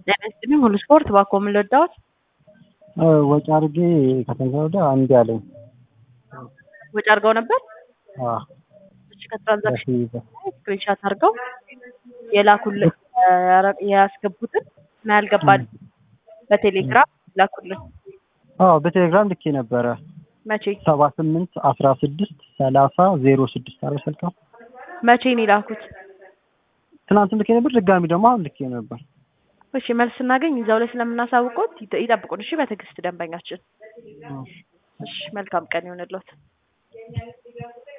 ጤና ይስጥልኝ ሁሉ ስፖርት እባክዎ ምን ልርዳዎት? ወጪ አድርጌ ከትናንት ወዲያ እምቢ አለኝ። ወጪ አድርገው ነበር? አዎ እሺ ከትራንዛክሽን ስክሪንሻት አድርገው የላኩልን ያስገቡትን እና ያልገባል በቴሌግራም ላኩልን። አዎ በቴሌግራም ልኬ ነበረ መቼ ሰባ ስምንት አስራ ስድስት ሰላሳ ዜሮ ስድስት አረ ስልካ መቼ ነው የላኩት? ትናንትም ልኬ ነበር ድጋሚ ደግሞ አሁን ልኬ ነበር። እሺ መልስ ስናገኝ እዛው ላይ ስለምናሳውቆት ይጠ- ይጠብቁን እሺ በትዕግስት ደንበኛችን። እሺ መልካም ቀን ይሆንልዎት።